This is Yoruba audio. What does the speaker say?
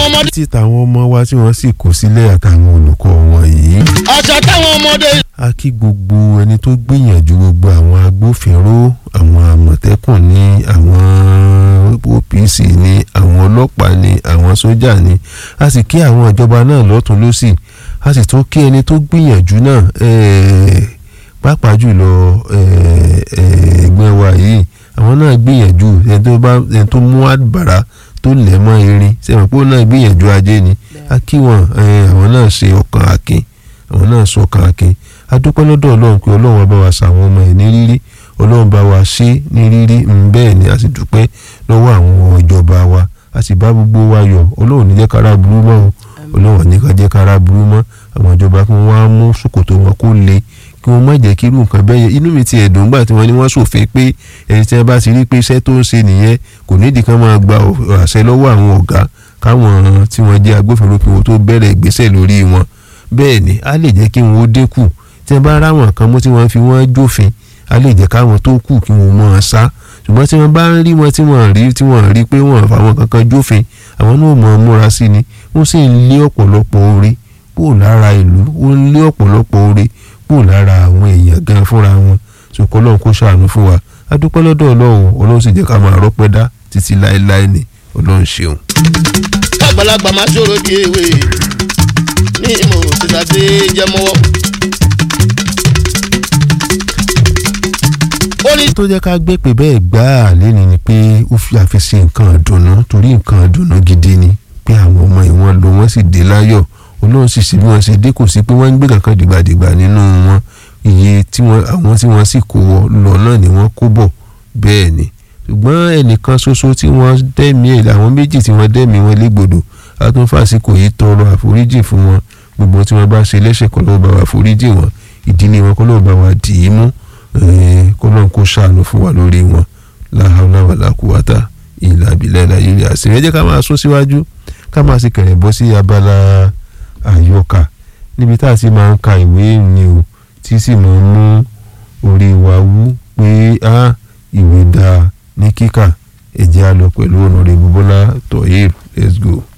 ọmọdé. tí tàwọn ọmọ wa tí wọ́n sì kó sílẹ̀ àtàwọn olùkọ́ wọn yìí. àṣà táwọn ọmọdé. a kí gbogbo ẹni tó gbìyànjú gbogbo àwọn agbófinró àwọn àmọ̀tẹ́kùn ní àwọn OPC ní àwọn ọlọ́pàá ní àwọn sójà ní a sì kí àwọn ìjọba náà lọ́tún lọ́sì a sì tún kí ẹni tó gbìyànjú náà ẹ̀ẹ́ pàápàá jùlọ ẹgbẹ́ wa yìí àwọn náà gbìyànjú ẹni tó bá ẹni tó mú àbàrà tó lẹ̀ mọ́ irin sẹ́wọ̀n pé ó náà gbìyànjú ajé ni a kí wọn àwọn náà ṣe ọkàn akin àwọn náà sọ ọkàn akin a dúpẹ́ lọ́dọ̀ ọlọ́run pé ọlọ́run bá wa ṣàwọn ọmọ ẹ̀ ní rírí ọlọ́run bá wa ṣe ní rírí bẹ́ẹ̀ ni a sì dúpẹ́ lọ́wọ́ àwọn ìjọba wa a sì bá gbogbo wa yọ̀ ọlọ́run ní jẹ́ kára burú mọ́ o ọlọ́run ní ká jẹ́ kára burú mọ́ àwọn ìjọba kí wọ́n wá mú ṣòkòtò wọn kó le kí wọ́n má jẹ́ kí irú nǹkan bẹ́ẹ̀ yẹn inú mi ti ẹ̀dùn gbà tí wọ́n ní wọ́n ṣòfin pé ẹni tí wọ́n bá ti rí pé iṣẹ́ tó ń ṣe nìyẹn kò nídìí kan máa gba àṣẹ lọ́wọ́ àwọn ọ̀gá káwọn tí wọ́n jẹ́ agbófinró kí wọ́n tó bẹ̀rẹ̀ ìgbésẹ̀ lórí wọn bẹ́ẹ̀ ni a lè jẹ́ kí wọ́n ó dínkù tí wọ́n bá ráwọn kan mú tí wọ́n fi wọ́n jófin a lè jẹ́ káwọn tó kù kí wọ́n mọ̀ ọ́n sá ṣùgbọ́n tí wọ́n bá ń rí wọn tí wọ́n rí tí wọ́n rí pé wọ́n fàwọn kankan jófin àwọn náà mọ̀ ọ́n múra sí ni wọ́n sì ń lé ọ̀pọ̀lọpọ̀ orí kúrò lára ìlú wọ́n ń lé ọ̀pọ̀lọpọ̀ orí kúrò lára àwọn èèyàn gan fúnra wọn ṣùkọ́ ọlọ́run kó ṣàánú fún wa a dúpẹ́ lọ́dọ̀ ọlọ́run ọlọ́run sì jẹ́ ká máa rọ́pẹ́ dá títí láéláé ni ọlọ́run ṣeun. àgbàlagbà máa ṣòro di ewé ní ìmọ̀ òṣìṣẹ́ àti jẹmọ́wọ́. ó ní tó jẹ́ ká gbé pé bẹ́ẹ̀ gbá a lẹ́ni ni pé ó fi àfẹsẹ̀ nǹkan ìdùnnú torí nǹkan ìdùnnú gidi ni pé àwọn ọmọ ìwọ̀n lò wọ́n sì dé láyọ̀ olóhùn sì sí bí wọ́n ṣe dé kò sí pé wọ́n ń gbé kankan dìgbàdìgbà nínú wọn iye tí wọ́n àwọn tí wọ́n sì kó lọ náà ni wọ́n kó bọ̀ bẹ́ẹ̀ ni ṣùgbọ́n ẹnìkan ṣoṣo tí wọ́n dẹ́mi ẹ̀ àwọn méjì tí wọ́n dẹ́mi wọn légbodò àtúnfàsíkò yìí tọrọ àforíjì fún wọn gbogbo tí wọ́n bá ṣe lẹ́sẹ̀ kọ́ ló bá wa foríjì wọn ìdílé wọn kọ́ ló bá wa dì í mú kọ́lọ́n kó ṣàánú fún wa lórí wọn láhàlá wà lákùúwátà ìlà àbílẹ̀ nàìjíríà sì rẹ́jẹ́ ká máa sún síwájú ká máa sì kẹ̀rẹ̀ bọ́ sí abala àyọkà níbi tá a ti máa ń ka ìwé ni o tí sì máa ń mú orí wa wú pé á ìwé dáa ní kíkà ẹ̀jẹ̀ á lọ pẹ̀lú ọ̀nàrẹ́bù bọ́lá tọ̀yẹ̀ let's go.